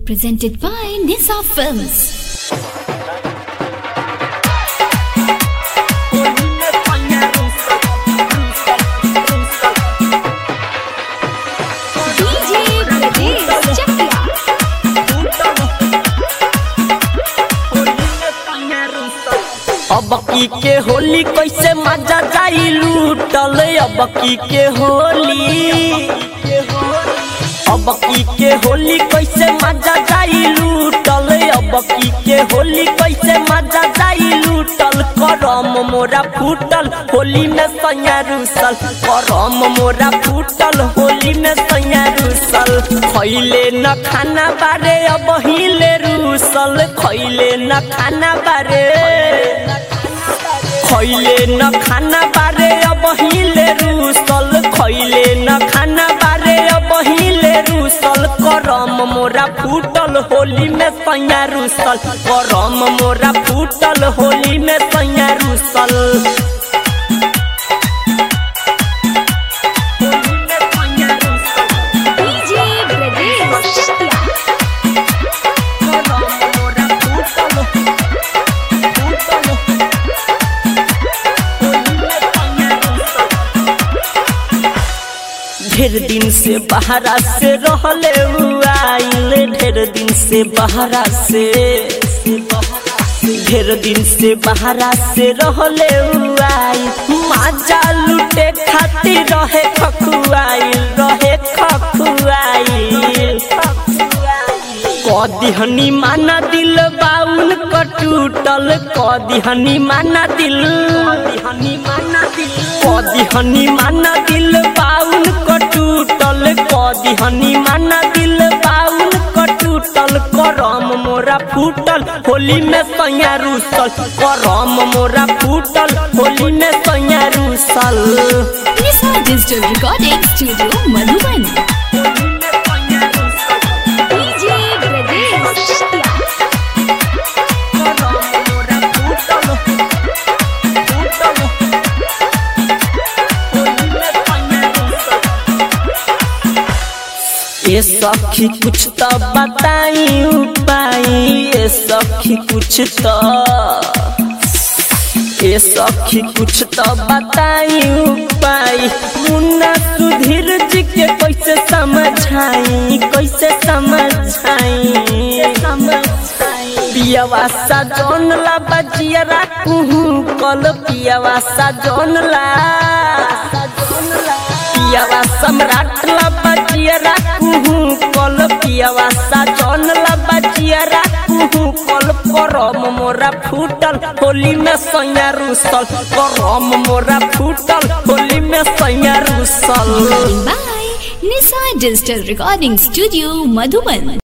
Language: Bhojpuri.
Presented by Nisa Films. DJ Bradesh Chakia. अब की के होली कैसे मजा जाई लूटल अब की के होली अब की के होली कैसे मजा जाई लूटल अब की के होली कैसे मजा जाई लूटल करम मोरा फूटल होली में सैया रूसल करम मोरा फूटल होली में सैया रूसल खैले न खाना बारे अब हिले रूसल खैले न खाना बारे खैले न खाना बारे अब हिले रूसल खैले न खाना बारे अब हिले रूसल करम मोरा फूटल होली में सैया रूसल करम मोरा फूटल होली में सैया रूसल DJ Bradesh Chakia. ढेर दिन से बहरा से रहले आइल ढेर दिन से बहरा से ढेर दिन से बहरा से रहले आइल माजा लुटे खातिर रहे खखुआइल रहे खखुआइल कदिहनी माना दिल बाउन कटूटल कदिहनी माना दिल कदिहनी माना दिल बाउन कटूटल कदिहनी माना दिल बाउन कटूटल करम मोरा फूटल होली में सैया रूसल करम मोरा फूटल होली में सैया रूसल Nisa Digital Recording Studio Madhuban. DJ Bradesh Chakia. ये सखी कुछ तो बताई उपाय ये सखी कुछ तो ये सखी कुछ तो बताई उपाय मुन्ना सुधीर जी के कैसे समझाई कैसे समझाई पियावा सा जौन ला बजिया कुहू कल पियावा सा जौन ला पियावा सम्राट ला बजिया कुहू कल पियावा सा जौन ला बजिया कुहू कल करम मोरा फूटल होली में सैया रूसल करम मोरा फूटल होली में सैया रूसल By Nisa Digital Recording Studio Madhuban.